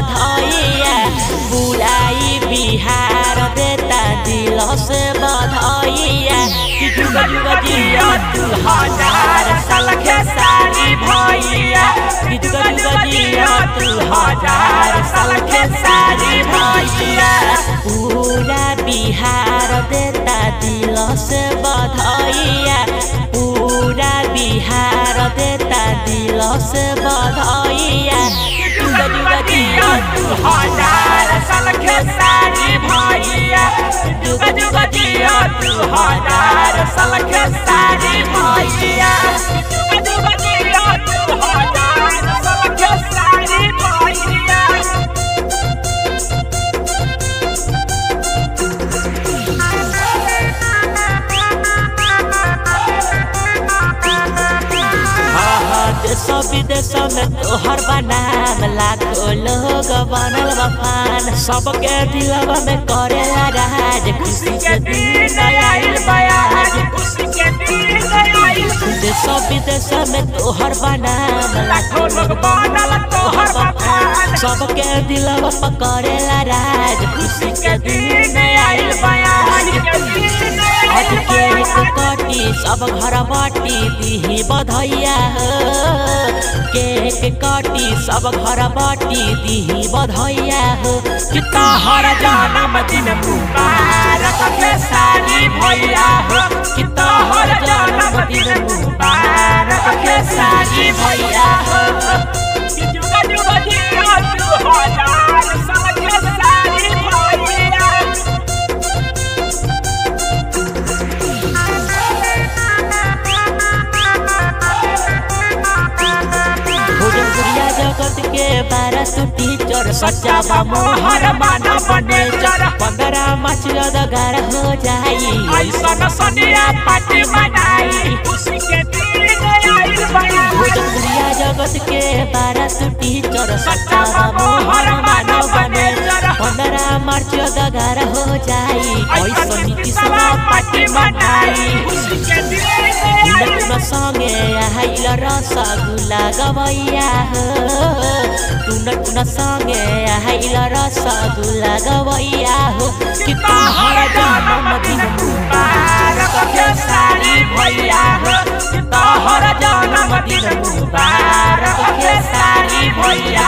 बधाइया बुलाई बिहार देता दिल से बधाइया कि जुग जुग जिया तू हजार साल के सारी भैया कि जुग जुग जिया तू हजार साल के सारी भैया पूरा बिहार देता दिल से बधाइया पूरा बिहार देता दिल से बधाइया जुग जुग जिया तू हजार साल के सारी भैया जुग जुग जिया तू हजार साल के सारी भैया जुग जुग जिया तू हजार साल के सारी भैया देश विदेश में तोहर बनाम लाखों लोग बनल बफान सबके दिलवा में करे राज खुशी के दिन आइल बयाज खुशी के दिन आइल देश विदेश में तोहर बनाम लाखों लोग बनल तोहर बखान सबके दिलवा पकड़े राज खुशी के दिन आइल आज बयाज के दिन आज आइल के एक कटी सब घर बाटी दीही बधैया हो केक कटी सब घर बाटी दीही बधैया हो कि तोहर जन्म दिन मुबारक के सारी भैया हो कि तोहर जन्म दिन मुबारक के सारी भैया हो जुग जुग जिया तू हजार साल के सारी भैया भोजपुरिया जगत के बारह सौ टीचर सच्चा बा मोहर माना बने चर पंद्रह मार्च अदगार हो जाई ऐसन सनिया पार्टी मनाई खुशी के दिन आइल बयाज भोजपुरिया जगत के बारह सौ टीचर सच्चा बा मोहर माना बने पंद्रह मार्च अदगार हो जाई ऐसा नीति सभा पार्टी मनाई खुशी के दिन आइल तुन संगे आइल रसगुल्ला गवैया हो तुन तुन संगे आइल रसगुल्ला गवैया हो कि तोहर जन्मदिन मुबारक के सारी भैया हो कि तोहर जन्मदिन मुबारक के सारी भैया